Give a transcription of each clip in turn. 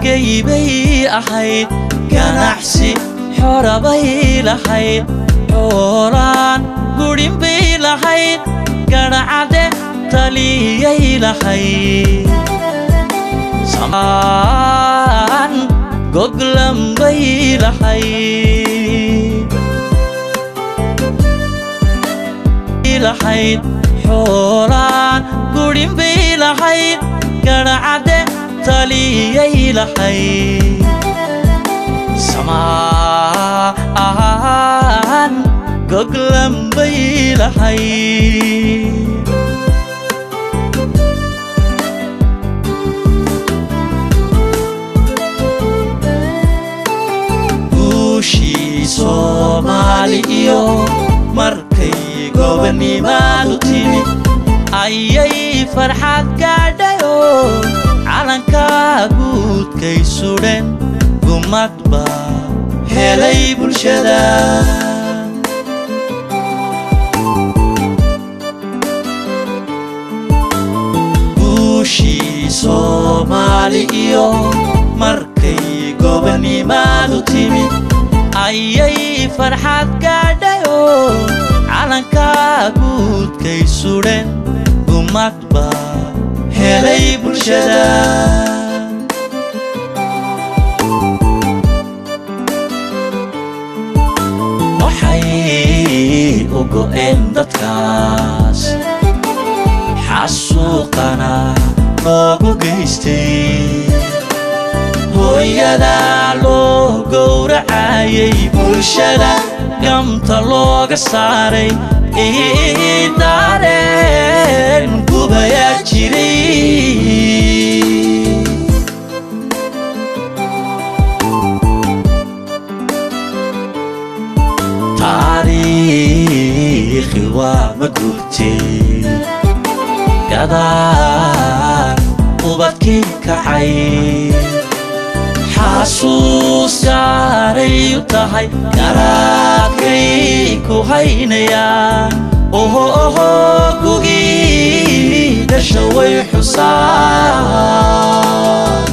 gaybay ahayd ganacsi xorabay lahayd xoolaan gudhin bay lahayd gadhacade taliyay lahayd samaan goglan bay lahayd lahayd xoolaan gudhin bay lahayd gadhacade taliyay lahayd samaan goglan bay lahayd guushii soomaali iyo markay gobonnimaadu timid ayay farxad gaadhayo calankaa guudkay sudhen gumad baa helay bulshada guushii soomaali iyo markay gobonnimaadu timid ayay farxad gaadhayo calankaa guudkay sudhen gumad baa helay bulshada waxay u go'een dadkaas xasuuqana loogu geystay hooyadaa loo gowracayay bulshada gamta looga saaray idaareen gubayaa jiray taariikhi waa ma gurtay gadaan ubadkii kacay xasuus gaaray u tahay garaadkay ku haynayaan oho oho gugii dhasha way xusaan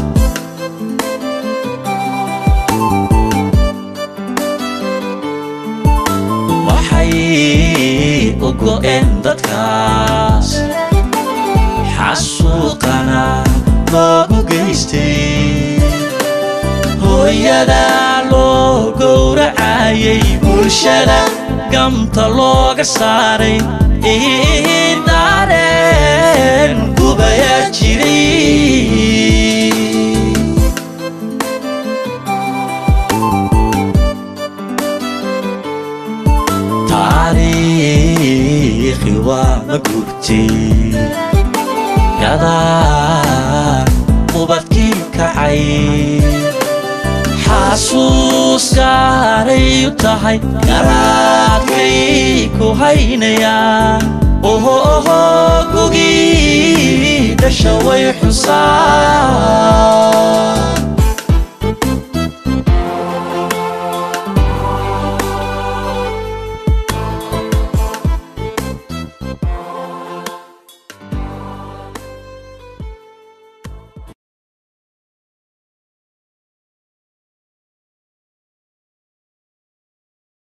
waxay u go'een dadkaas xasuuqana loogu geystay hooyadaa loo gowracayay bulshada gamta looga saaray idaareen gubayaa jiray taariikhi waa ma gurtay gadaan ubadkii kacay xasuus gaaray u tahay garaadkay ku haynayaan oho oho gugii dhasha way xusaan